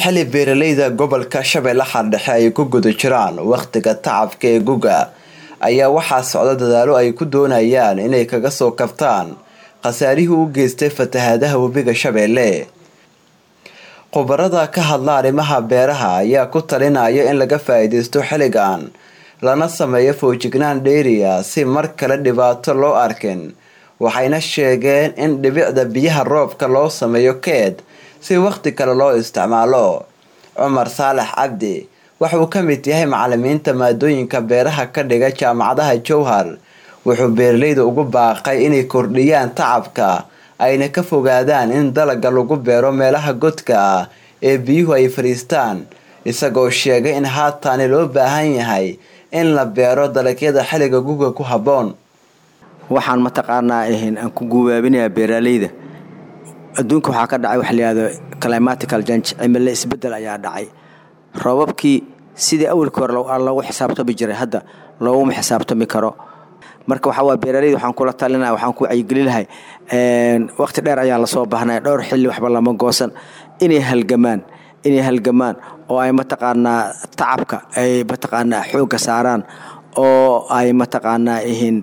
xili beeraleyda gobolka shabeellaha dhexe ay ku guda jiraan wakhtiga tacabka ee guga ayaa waxaa socda dadaalo ay ku doonayaan inay kaga soo kabtaan khasaarihii u geystay fatahaadaha webiga shabeelle khubarada ka hadla arrimaha beeraha ayaa ku talinaya in laga faa-iideysto xilligan lana sameeyo foojignaan dheeriya si mar kale dhibaato loo arkin waxayna sheegeen in dhibicda biyaha roobka loo sameeyo keed si wakhti kale loo isticmaalo cumar saalax cabdi waxauu ka mid yahay macalimiinta maadooyinka beeraha ka dhiga jaamacadaha jowhar wuxuu beeraleyda ugu baaqay inay kordhiyaan tacabka ayna ka fogaadaan in dalaga lagu beero meelaha godka ah ee biyuhu ay fadhiistaan isagoo sheegay in haataani loo baahan yahay in la beero dalagyada xilliga guga ku habboon waxaan mataqaanaa ahayn aan ku gubaabinayaa beeraaleyda adduunka waxaa ka dhacay waxa layihahdo climatical jange cimilo isbeddel ayaa dhacay roobabkii sidii awalkii hore loogu xisaabtami jiray hadda looguma xisaabtami karo marka waxaa waa beeraaleyda waxaan kula talinaya waxaan ku wacyigeli lahay waqti dheer ayaa lasoo baahnaya dhowr xilli waxba lama goosan inay halgamaan inay halgamaan oo ay mataqaanaa tacabka ay mataqaanaa xoogga saaraan oo ay mataqaanaa ihin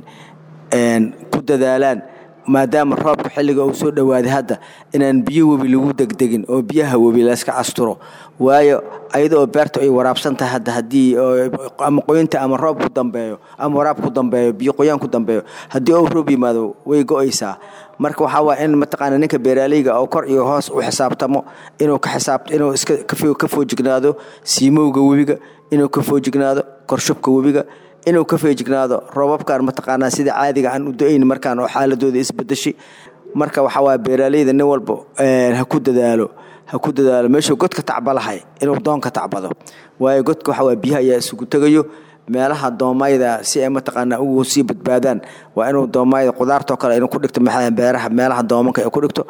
ku dadaalaan maadaama roobka xilliga uu soo dhowaaday hadda inaan biyo webi lagu degdegin oo biyaha webi layska asturo waayo ayada oo beerta ay waraabsan tahay hadda haddii ama qoyinta ama roob ku dambeeyo ama waraab ku dambeeyo biyo qoyaan ku dambeeyo haddii ou roob yimaado way go-aysaa marka waxaa waaya in mataqaana ninka beeraaleyga oo kor iyo hoos u xisaabtamo inuu ka xisaab inuu iska ka foojignaado siimowga webiga inuu ka foojignaado korshubka webiga inuu ka feejignaado roobabkan mataqaanaa sida caadiga aan u da-ayn markaan oo xaaladooda isbedeshay marka waxaa waaya beeraaleyda nin walba ha ku dadaalo ha ku dadaalo meeshuu godka tacbalahay inuu doonka tacbado waayo godka waxaa waaya biyaha ayaa isugu tegayo meelaha doomayda si ay mataqaanaa ugu sii badbaadaan waa inuu doomayda qudaartoo kale inuu ku dhigto beeraha meelaha doomanka ay ku dhigto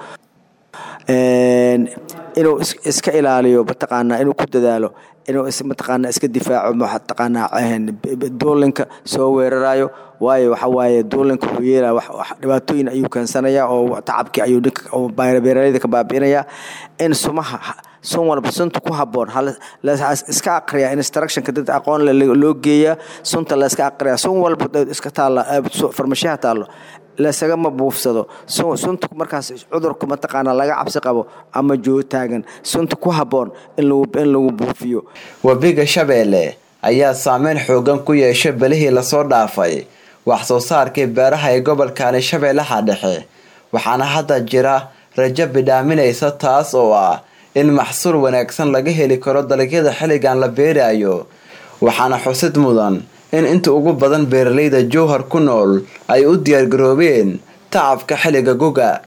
inuu iska ilaaliyo mataqaanaa inuu ku dadaalo inuu mataqaanaa iska difaaco mataqaanaa duulinka soo weerarayo waayo waxa waaye duulinka wuxuu yeelaya dhibaatooyin ayuu keensanayaa oo tacabkii ayuu ninka beeraleyda ka baabi'inayaa in sumaha sun walba sunta ku habboon iska aqriyaa instructionka dad aqoon loo geeyaa sunta la iska aqriyaa sun walba iska taalla farmashiyaha taallo lasagama buufsado sunta markaas cudurka mataqaana laga cabsi qabo ama jootaagan sunta ku habboon in lagu buufiyo webiga shabeelle ayaa saameyn xoogan ku yeeshay belihii lasoo dhaafay wax soo saarkii beeraha ee gobolkani shabeellaha dhexe waxaana hadda jira rajo bidhaaminaysa taas oo ah in maxsuul wanaagsan laga heli karo dalagyada xilligan la beerayo waxaana xusid mudan in inta ugu badan beeraleyda jowhar ku nool ay u diyaargaroobeen tacabka xilliga guga